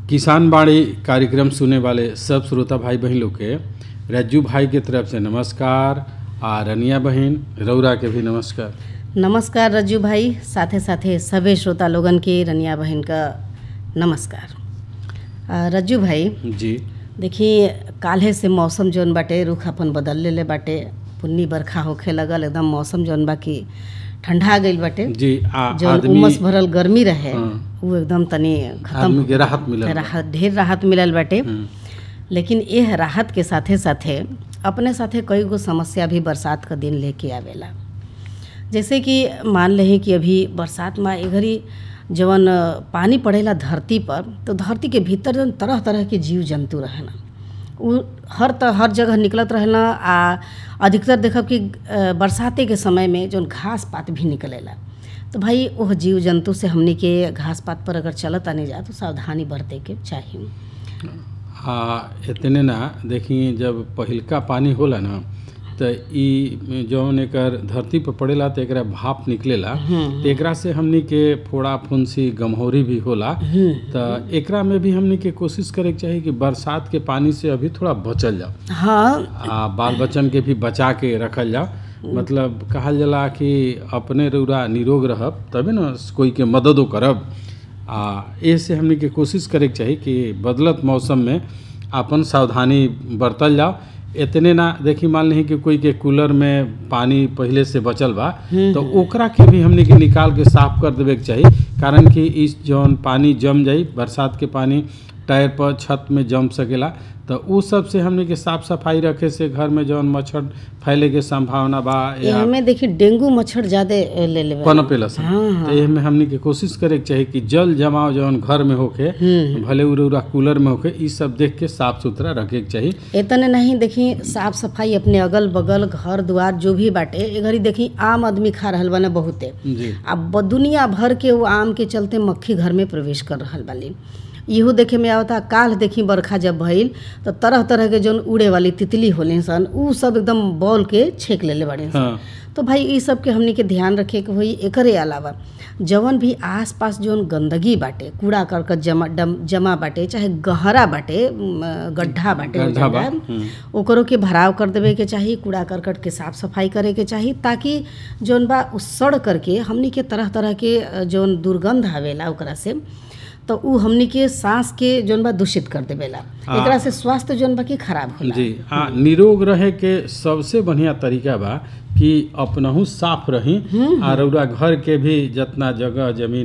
किसान बाड़ी कार्यक्रम सुने वाले सब श्रोता भाई बहन लोग के रज्जू भाई के तरफ से नमस्कार आ रनिया बहन रौरा के भी नमस्कार नमस्कार रज्जू भाई साथे साथे सभे श्रोता लोगन के रनिया बहन का नमस्कार आ, रज्जू भाई जी देखिए काल्हे से मौसम जौन बाटे रुख अपन बदल लेले बाटे पुन्नी बरखा होखे लगल एकदम मौसम जौन बा कि ठंडा गईल बाटे जी आ जौन आदमी उमस भरल गर्मी रहे हाँ। वो एकदम तनी खत्म आदमी के राहत मिलल राहत ढेर राहत मिलल बाटे हम्म, लेकिन यह राहत के साथे साथे अपने साथे कई गो समस्या भी बरसात का दिन लेके आवेला जैसे कि मान लें कि अभी बरसात में ए घड़ी जवन अ, पानी पड़ेला धरती पर तो धरती के भीतर जवन तरह तरह के जीव जंतु रहेला उ हर त हर जगह निकलत रहेला आ अधिकतर देखब कि अ, बरसाते के समय में जौन घास पात भी निकलेला तो भाई वह जीव जंतु से हमनी के घास पात पर अगर चलत आने जा तो सावधानी बरते के चाहिए आ इतने ना देखी जब पहिलका पानी होला ना तो ई जौन एकर धरती पर पड़ेला तो एकरा भाप निकलेला तो एकरा से हमनी के फोड़ा फुंसी गमहौरी भी होला तो एकरा में भी हमनी के कोशिश करे के चाही कि बरसात के पानी से अभी थोड़ा बचल जाओ हाँ आ बाल बच्चन के भी बचा के रखल जाओ मतलब कहल जाला कि अपने रौरा निरोग रहब तबे न कोई के मददो करब आ ए से हमनी के कोशिश करे के चाही कि बदलत मौसम में अपन सावधानी बरतल जाओ इतने ना देखी मान ली कि कोई के कूलर में पानी पहले से बचल बा तो ओकरा के भी हमनी के निकाल के साफ कर देवे के चाही कारण कि इस जौन पानी जम जाई बरसात के पानी टायर पर छत में जम सकेला तो उ सब से हमनी के साफ सफाई रखे से घर में जौन मच्छर फैले के संभावना बा या एमे देखिए डेंगू मच्छर ज्यादा ले लेवे पनपेला सन हाँ, तो एमे हमनी के कोशिश करे के चाही कि जल जमाव जौन घर में होखे भले उरे उरा कूलर में होखे ई सब देख के साफ सुथरा रखे के चाही इतने नहीं देखी साफ सफाई अपने अगल बगल घर द्वार जो भी बाटे ए घड़ी देखी आम आदमी खा रहल बने बहुते जी अब ब- दुनिया भर के वो आम के चलते मक्खी घर में प्रवेश कर रहल बाली इहो देखे में आवता काल देखी बरखा जब भइल तो तरह तरह के जौन उड़े वाली तितली होले सन उ सब एकदम बॉल के छेक लेले बाड़े सन हाँ तो भाई ई सब के हमनी के ध्यान रखे के होई एकरे अलावा जवन भी आसपास जौन गंदगी बाटे कूड़ा करकट जमा डम, जमा बाटे चाहे गहरा बाटे म, गड्ढा बाटे हो गड्ढा बा, जाला, हम्म। ओकरो के भराव कर देवे के चाही कूड़ा करकट के साफ सफाई करे के चाही ताकि जौन बा उ सड़ करके हमनी के तरह तरह के अ, जौन दुर्गंध आवेला ओकरा से तो उ हमनी के सांस के जौन बा दूषित कर देवेला हाँ। एकरा से स्वास्थ्य जौन बा की खराब होला जी हाँ निरोग रहे के सबसे बढ़िया तरीका बा कि अपनहू साफ रही आ रौरा घर के भी जितना जगह जमीन